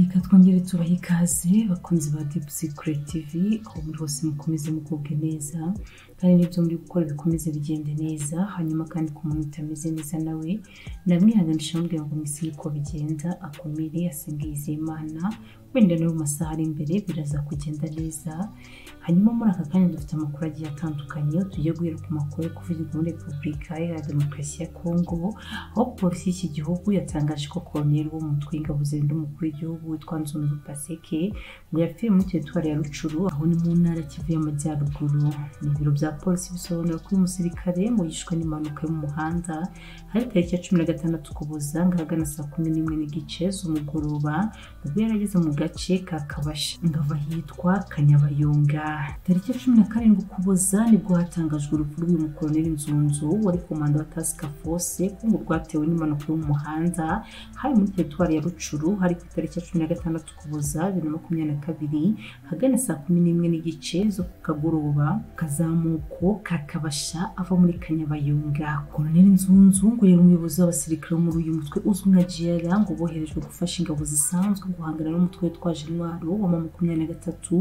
reka twongere tubahe ikaze bakunzi ba dipu sikireti tivi aho muri hose mukomeze mugubwe neza kandi n'ibyo muri gukora bikomeze bigende neza hanyuma kandi ku muntu utameze neza nawe namwihanganisha amubwira ngo mwisi yuko bigenda akomere asenge Imana wenda no mu masaha ari imbere biraza kugenda neza hanyuma muri aka kanya dufite amakuru agiye atandukanye tujye guhera ku makuru yo kuvugirwa muri repubulika iharanira demokarasi ya kongo aho polisi y'iki gihugu yatangaje ko koroneri w'umutwe w'ingabo zirinda umukuru w'igihugu witwa nzunzu paseke ngo yapfiriye muri teritwari ya rucuru aho ni mu ntara kivuye amajyaruguru ni ibiro bya polisi bisobanura ko uyu musirikare ngo yishwe n'impanuka yo mu muhanda hari tariki ya cumi na gatandatu ukuboza ngahagana saa kumi n'imwe n'igice z'umugoroba ubwo yari ageze mu gace ka kabasha ngava hitwa kanyabayonga tariki ya cumi na karindwi ukuboza nibwo hatangajwe urupfu rw'uyu mukoroneri nzunzu wari komanda wa tasika fose ko ngo rwatewe n'impanuka yo mu muhanda hari muri teritwari ya rucuru hari ku itariki ya cumi na gatandatu ukuboza bibiri na makumyabiri na kabiri hagana saa kumi n'imwe n'igice zo ku kagoroba kazamuko ka kabasha ava muri kanyabayonga koroneri nzunzu ngo yari umuyobozi w'abasirikare bo muri uyu mutwe uzwi nka jiyara ngo boherejwe gufasha ingabo zisanzwe guhangana n'umutwe witwa intwaro wa makumyabiri na gatatu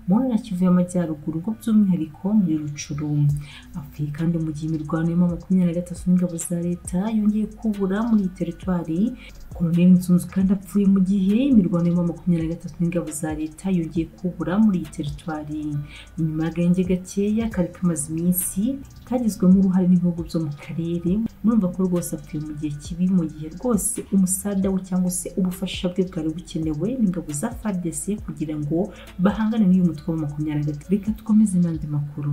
mu ntara kivu y'amajyaruguru ngo by'umwihariko muri rucuru apfuye kandi mu gihe imirwano ya makumyabiri na gatatu n'ingabo za leta yongeye kubura muri iyi teritwari koroneri nzunzu kandi apfuye mu gihe imirwano ya makumyabiri na gatatu n'ingabo za leta yongeye kubura muri iyi teritwari inyuma y'agahenge gakeya kari kamaze iminsi kagizwemo uruhare n'ibihugu byo mu karere murumva ko rwose apfuye mu gihe kibi mu gihe rwose umusada we cyangwa se ubufasha bwe bwari bukenewe n'ingabo za fadc kugira ngo bahangane n'uyu mutwe wa makumyabiri na gatatu reka dukomeze n'andi makuru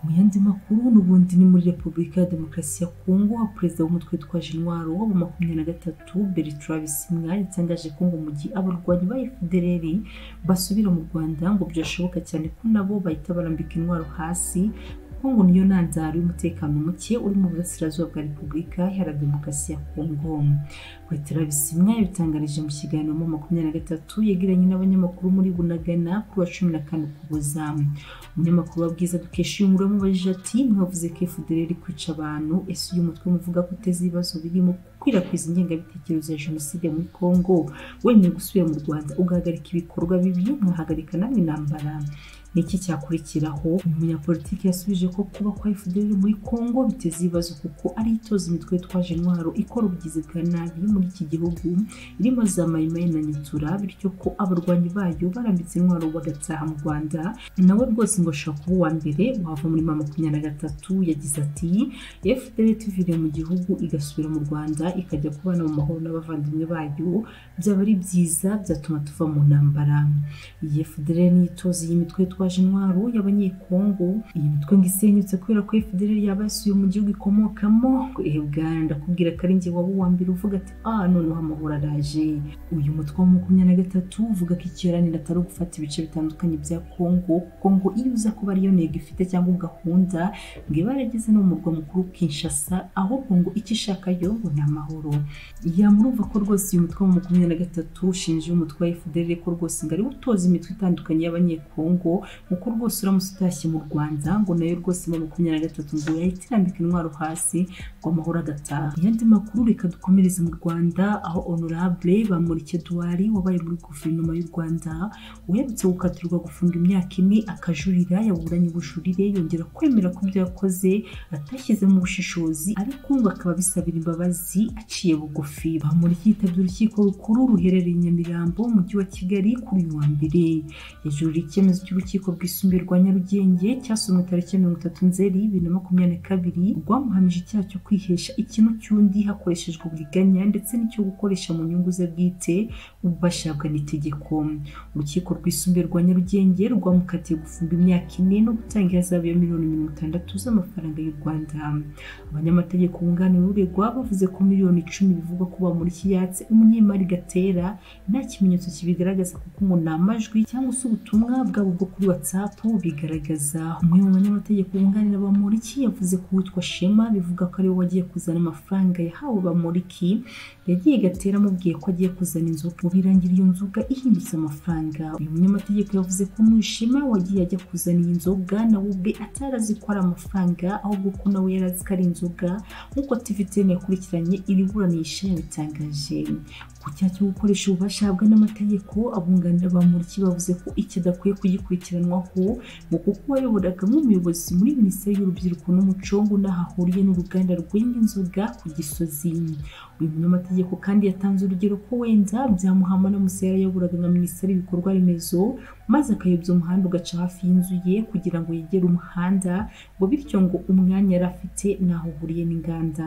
mu yandi makuru n'ubundi ni muri repubulika ya demokarasi ya kongo aho perezida w'umutwe witwa intwaro wa makumyabiri na gatatu bertrand bisimwa yatangaje ko ngo mu gihe abarwanyi ba fdr basubira mu rwanda ngo byashoboka cyane ko nabo bahita barambika intwaro hasi kongo niyo ntandaro y'umutekano muke uri mu burasirazuba bwa repubulika iharanira demokarasi ya kongo petera bisimwa yabitangarije mu kiganiro mu makumyabiri na gatatu yegeranye n'abanyamakuru muri bunagana kuri wa cumi na kane ukuboza umunyamakuru wa bwiza dukesha uyu mubare umubajije ati mwavuze ko fdr kwica abantu ese uyu mutwe muvuga ko uteze ibibazo birimo gukwirakwiza ingengabitekerezo ya jenoside muri kongo wemeye gusubira mu rwanda ugahagarika ibikorwa bibi ntuhagarika namwe intambara niki cyakurikiraho umunyapolitiki yasubije ko kuba kwa fdr muri congo biteza ibibazo kuko ari itoza imitwe yitwaje intwaro ikora ubugizi bwa nabi muri iki gihugu irimo za mayimayi na nyatura bityo ko abarwanyi bayo barambitse intwaro bagataha mu rwanda nawe rwose ngo ashobora kuba uwa mbere wava muri ma makumyabiri na gatatu yagize ati fdr tuviriye mu gihugu igasubira mu rwanda ikajya kubana mu mahoro n'abavandimwe bayo byaba ari byiza byatuma tuva mu ntambara iyi fdr niyo itoza iyi mitwe yitwa yitwaje intwaro y'abanyekongo iyi mitwe ngo isenyutse kubera ko fdr yaba yasuye mu gihugu ikomokamo ebwa ndakubwira ko ari njye waba uwa mbere uvuga ati ah noneho amahoro araje uyu mutwe wa makumyabiri na gatatu uvuga ko ikiranira atari ugufata ibice bitandukanye bya kongo kuko ngo iyo uza kuba ariyo ntego ifite cyangwa gahunda ngo iba yarageze no mu murwa mukuru kinshasa ahubwo ngo icyo ishaka yo ngo ni amahoro yamurumva ko rwose uyu mutwe wa makumyabiri na gatatu ushinje umutwe wa fdr ko rwose ngo ari utoza imitwe itandukanye y'abanyekongo kuko rwose uramutse utashye mu rwanda ngo nayo rwose mu makumyabiri na gatatu ngo yahita irambika intwaro hasi ngo amahoro agataha ayandi makuru reka dukomereze mu rwanda aho honorable bamurike duwari wabaye muri guverinoma y'u rwanda uherutse gukatirwa gufunga imyaka ine akajurira yaburanye ubujurire yongera kwemera ko ibyo yakoze atashyizemo ubushishozi ariko ngo akaba bisabira imbabazi aciye bugufi bamurike yitabye urukiko rukuru ruherereye i nyamirambo mujyi wa kigali kuri uyu wa mbere yajurira icyemezo cy'urukiko urukiko rwisumbuye rwa nyarugenge cyasomwe tariki mirongo itatu nzeri bibiri na makumyabiri na kabiri rwamuhamije icyaha cyo kwihesha ikintu cy'undi hakoreshejwe uburiganya ndetse n'icyo gukoresha mu nyungu ze bwite ubashabwa n'itegeko urukiko rwisumbuye rwa nyarugenge rwamukatiye gufungwa imyaka ine no gutanga ihazabu ya miliyoni mirongo itandatu z'amafaranga y'u rwanda abanyamategeko bunganira uregwa bavuze ko miliyoni icumi bivugwa ko bamuriki yatse umunyemari gatera nta kimenyetso kibigaragaza kuko ngo ni amajwi cyangwa se ubutumwa bwabo bwo kuri whatsapp bigaragaza umwe mu banyamategeko bunganira bamuriki yavuze ko uwitwa shema bivuga ko ariwe wagiye kuzana amafaranga yahawe bamuriki yagiye gatera amubwiye ko agiye kuzana inzoga ubu birangira iyo nzoga ihindutse amafaranga uyu munyamategeko yavuze ko umwishema wagiye ajya kuzana iyi nzoga nawe ubwe atari azi ko ari amafaranga ahubwo ko nawe yari azi ko ari inzoga nk'uko tiviteni yakurikiranye iri buranisha yabitangaje ku cyaha cyo gukoresha ububasha ahabwa n'amategeko abunganira bamuriki bavuze ko iki adakwiye kugikurikiranwaho ngo kuko wayoboraga nk'umuyobozi muri minisiteri y'urubyiruko n'umuco ngo n'aho ahuriye n'uruganda rwenga inzoga ku gisozi uyu munyamategeko kandi yatanze urugero ko wenda byamuhama n'umusaya yayoboraga nka minisiteri y'ibikorwa remezo maze akayobya umuhanda ugaca hafi y'inzu ye kugira ngo yegere umuhanda ngo bityo ngo umwanya yari afite n'aho uhuriye n'inganda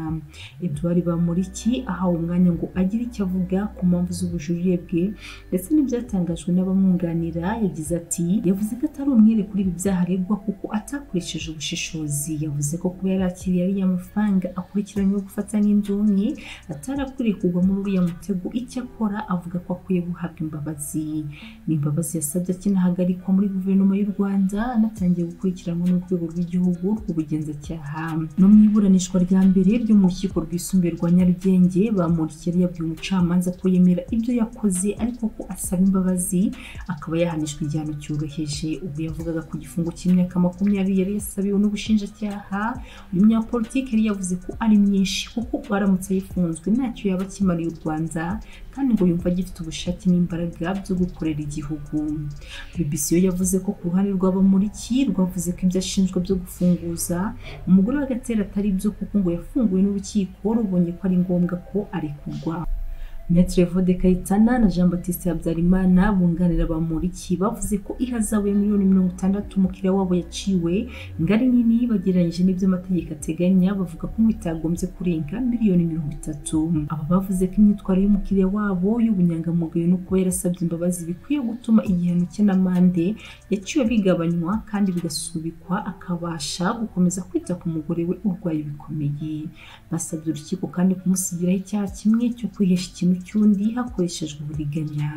edouard bamuriki ahawe umwanya ngo agire icyo avuga ku mpamvu z'ubujurire bwe ndetse n'ibyatangajwe n'abamwunganira yagize ati yavuze ko atari umwere kuri ibi byaha aregwa kuko atakoresheje ubushishozi yavuze ko kuba yarakiriye ariya mafaranga akurikiranyweho gufata n'indonke atari akwiriye kugwa muri uriya mutego icyakora avuga ko akwiye guhabwa imbabazi ni imbabazi yasabye akinahagarikwa muri guverinoma y'u rwanda anatangiye gukurikiranwa n'urwego rw'igihugu rw'ubugenzacyaha no mu iburanishwa rya mbere ryo mu rukiko rwisumbuye rwa nyarugenge bamurikira yabwiye umucamanza ko yemera ibyo yakoze ariko ko asaba imbabazi akaba yahanishwa igihano cyoroheje ubwo yavugaga ku gifungo cy'imyaka makumyabiri yari yasabiwe n'ubushinjacyaha uyu munyapolitiki yari yavuze ko ari myinshi kuko baramutse yifunzwe ntacyo yaba akimariye u rwanda kandi ngo yumva agifite ubushake n'imbaraga byo gukorera igihugu BBC yo yavuze ko ku ruhande rw'abamuriki rwavuze ko ibyo ashinjwa byo gufunguza umugore w'agatera atari byo kuko ngo yafunguwe n'urukiko rubonye ko ari ngombwa ko arekurwa Maitre Vode Kayitana na Jean Baptiste Habyarimana bunganira bamuriki bavuze ko ihazabu ya miliyoni mirongo itandatu umukiriya wabo yaciwe ngari nini bagereranyije n'ibyo amategeko ateganya bavuga ko bitagombye kurenga miliyoni mirongo itatu aba bavuze ko imyitwarire y'umukiriya wabo y'ubunyangamugayo no kuba yarasabye imbabazi bikwiye gutuma igihano cye n'amande yaciwe bigabanywa kandi bigasubikwa akabasha gukomeza kwita ku mugore we urwaye bikomeye basabye urukiko kandi kumusibiraho icyaha kimwe cyo kwihesha ikintu cy'undi hakoreshejwe uburiganya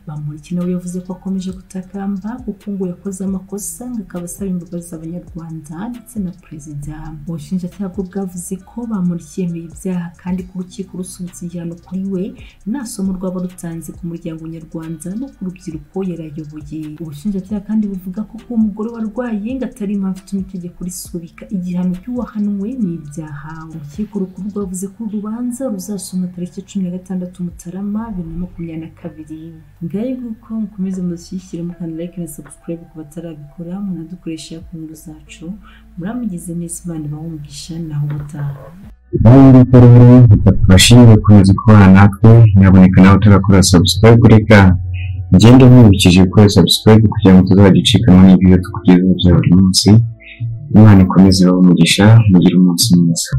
bamuriki nawe yavuze ko akomeje gutakamba kuko ngo yakoze amakosa ngo akaba asaba imbabazi abanyarwanda ndetse na perezida ubushinjacyaha bwo bwavuze ko bamuriki yemeye ibyaha kandi ko urukiko rusubitse igihano kuri we nta somo rwaba rutanze ku muryango nyarwanda no ku rubyiruko yarayoboye ubushinjacyaha kandi buvuga ko kuba umugore warwaye ngo atari impamvu ituma itegeko risubika igihano cy'uwahanwe n'ibyaha urukiko rukuru rwavuze ko urubanza ruzasoma tariki cumi na gatandatu gatandatu mutarama bibiri na makumyabiri na kabiri ngahe nguko mukomeze mudushyigikire mukanda like na subscribe ku batarabikora munadukoresha ku nkuru zacu muramugize neza imana ibaho umugisha naho ubutaha nawe uri gukora rero bidafashije gukomeza kubana natwe nyaboneka nawe utagakora subscribe kureka ugende mwibukije gukora subscribe kugira ngo utazajya ucikanwa n'ibyo tukugezaho bya buri munsi imana ikomeze ibaho umugisha mugire umunsi mwiza